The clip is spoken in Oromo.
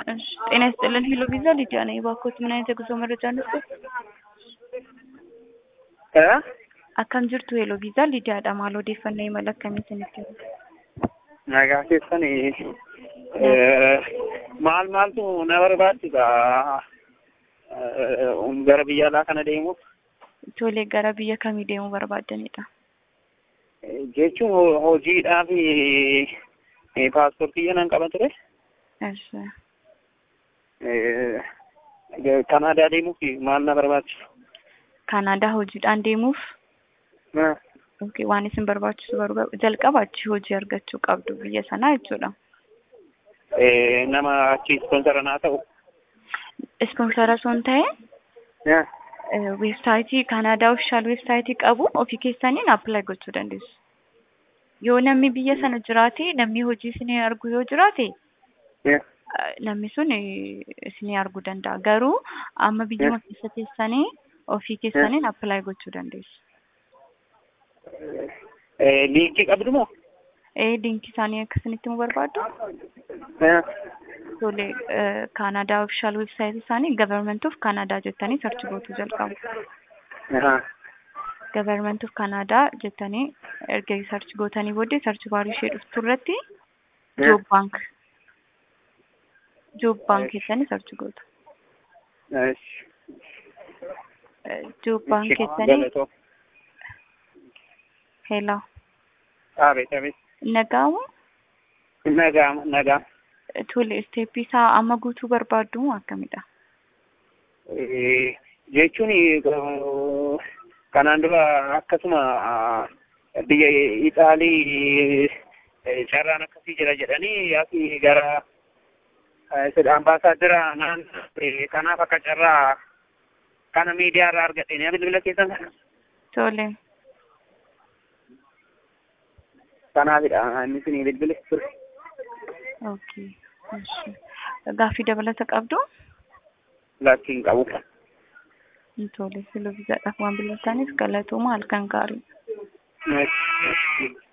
እሺ ጤና ይስጥልን ሄሎ ቪዛ ሊዲያ ነኝ። እባክዎት ምን አይነት የጉዞ መረጃ እንስጥ? እ akkam jirtu ሄሎ ቪዛ lidiyaadha maal odeeffannoo imala akkamii isinitti kennu? nagaa keessanii maal maaltu na barbaachisa gara biyya alaa kana deemuuf Tolee gara biyya kamii deemuu barbaaddanidha? jechuun ho- hojiidhaaf paaspoortii nan qaba ture Eessa? kanaadaa deemuuf maal na barbaachisa Kaanaadaa hojiidhaan deemuuf okay, waan isin barbaachisu barba jalqaba achi hojii argachuu qabdu biyya sanaa jechuudha. nama achi ispoonsara naa ta'u Ispoonsara osoo hin ta'in weebsaayitii Kaanaadaa ofishaal weebsaayitii qabu ofii keessaniin appilaayi gochuu dandeessu. Yoo namni biyya sana jiraate namni hojii isinii argu yoo jiraate namni sun isinii arguu danda'a. Garuu amma biyyuma keessa teessanii ofii keessaniin appilaayi gochuu dandeessu. liinkii qabdu moo Ee liinkii isaanii akkasinitti mu barbaadu? Tole Kaanaadaa ofishaal weebsaayitii isaanii Government of Canada jettanii sarchi gootuu jalqabu. Government of Canada jettanii erga sarchi gootanii booddee sarchi baarii ishee dhuftu irratti Job Bank Job Bank jettanii sarchi gootu. Job Bank jettanii hello abeet abeet nagaamu nagaama nagaama tole isteeppii isaa amma guutuu barbaaddu moo akkamidha? jechuun kanaan dura akkasuma biyya Ixaalii carraan akkasii jira jedhanii asi gara ambaasaadira naan kanaaf akka carraa kana miidiyaa irraa argadheen bilbila keessan kana Tole kanaafidha inni isinii bilbile ture. okay እሺ gaaffii dabalata qabdu? Lakkiin qabu. Tole filoo viizaadhaaf waan bilbiltaniif galatooma halkan gaarii. Yes.